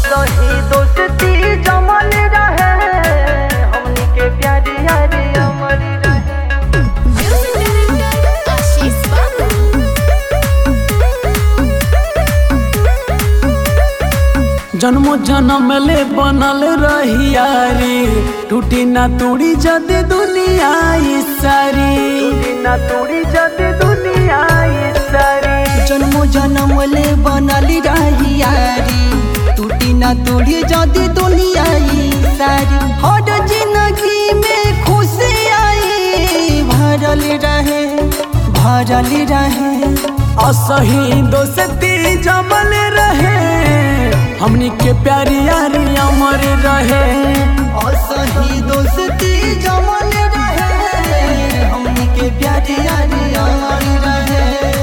असही दोस्ती जमल रहे हमनी के प्यारी यारी अमर रहे Music director Ashish Babu. जन्मो जन्म ले बनल रही यारी टूटी ना तोड़ी जद दुनिया ई सारी ना तोड़ी जद दुनिया ये सारी जन्मो जन्म ले बनली रही यारी टूटी ना तोड़ी जदी दुनिया ई सारी हर जिंदगी में खुशी आई भरल रहे भरल रहे असही दोस्ती जमल रहे हमनी के प्यारी यारी अमर रहे असही दोस्ती जमल रहे हमनी के प्यारी यारी अमर रहे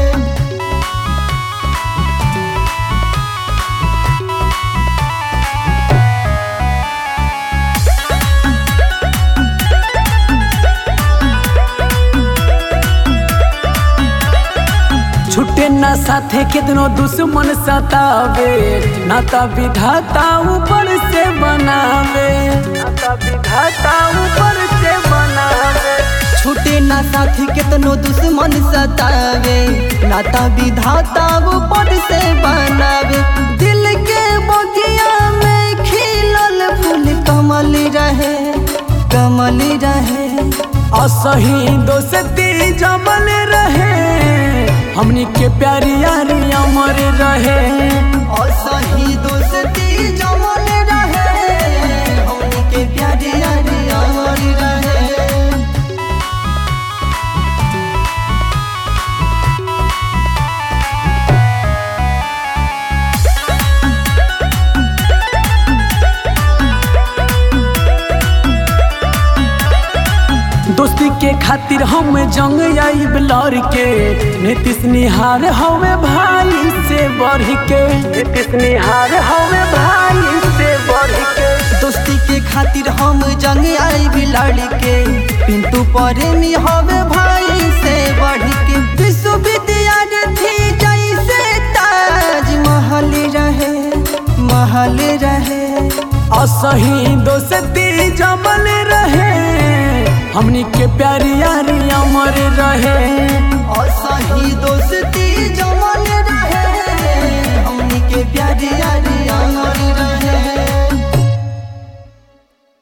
छुट्टे ना साथे कितनो दुश्मन सतावे नाता विधाता ऊपर से बनावे नाता विधाता ऊपर से बनावे छूटे ना साथी केतनो दुश्मन सतावे नाता विधाता ऊपर से बनावे दिल के बगिया में खिलल फूल कमल रहे कमल रहे असही दोस्ती जमल रहे हमनी के प्यारी यारी अमर रहे असही दोस्ती जमल रहे हमनी के प्यारे यारी अमर रहे दोस्ती के खातिर हम जंग आई लड़ के नीतीश निहार हवे भाई से बढ़ के नीतीश निहार हवे भाई से बढ़ के दोस्ती के खातिर हम जंग आई भी लड़ के पिंटू प्रेमी हवे भाई से बढ़ के विश्वविद्यार्थी जैसे ताज महल रहे महल रहे असही दोस्ती जमल रहे हमनी के प्यारी यारी अमर रहे असही दोस्ती जमल रहे हमनी के प्यारी यारी अमर रहे